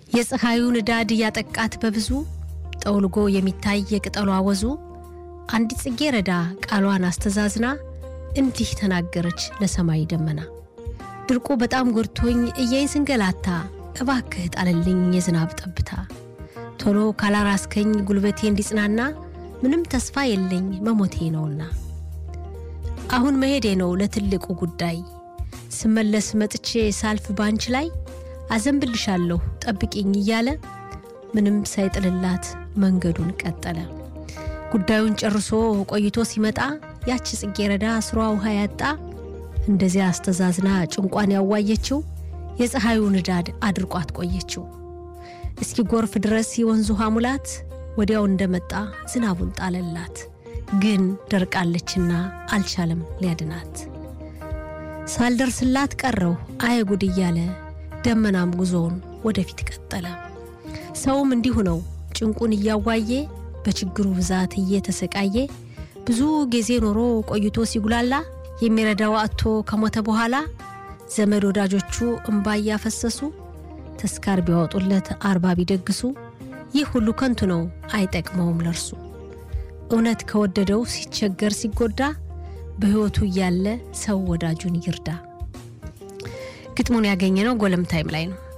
የፀሐዩ ንዳድ እያጠቃት በብዙ ጠውልጎ የሚታይ የቅጠሏ ወዙ አንዲት ጽጌረዳ ቃሏን አስተዛዝና እንዲህ ተናገረች ለሰማይ ደመና ድርቁ በጣም ጎድቶኝ እየኝ ስንገላታ እባክህ ጣልልኝ የዝናብ ጠብታ ቶሎ ካላራስከኝ ጉልበቴ እንዲጽናና ምንም ተስፋ የለኝ መሞቴ ነውና አሁን መሄዴ ነው ለትልቁ ጉዳይ ስመለስ መጥቼ ሳልፍ ባንች ላይ አዘንብልሻለሁ ጠብቂኝ እያለ ምንም ሳይጥልላት መንገዱን ቀጠለ። ጉዳዩን ጨርሶ ቆይቶ ሲመጣ ያቺ ጽጌረዳ ስሯ ውሃ ያጣ እንደዚያ አስተዛዝና ጭንቋን ያዋየችው የፀሐዩ ንዳድ አድርቋት ቆየችው። እስኪ ጎርፍ ድረስ የወንዝ ውሃ ሙላት ወዲያው እንደመጣ ዝናቡን ጣለላት። ግን ደርቃለችና አልቻለም ሊያድናት። ሳልደርስላት ቀረው አየ ጉድ እያለ ደመናም ጉዞውን ወደፊት ቀጠለ። ሰውም እንዲሁ ነው ጭንቁን እያዋየ በችግሩ ብዛት እየተሰቃየ ብዙ ጊዜ ኖሮ ቆይቶ ሲጉላላ የሚረዳው አጥቶ ከሞተ በኋላ ዘመድ ወዳጆቹ እምባ እያፈሰሱ ተስካር ቢያወጡለት አርባ ቢደግሱ ይህ ሁሉ ከንቱ ነው አይጠቅመውም ለርሱ። እውነት ከወደደው ሲቸገር ሲጎዳ በሕይወቱ እያለ ሰው ወዳጁን ይርዳ። ግጥሙን ያገኘ ነው ጎለም ታይም ላይ ነው።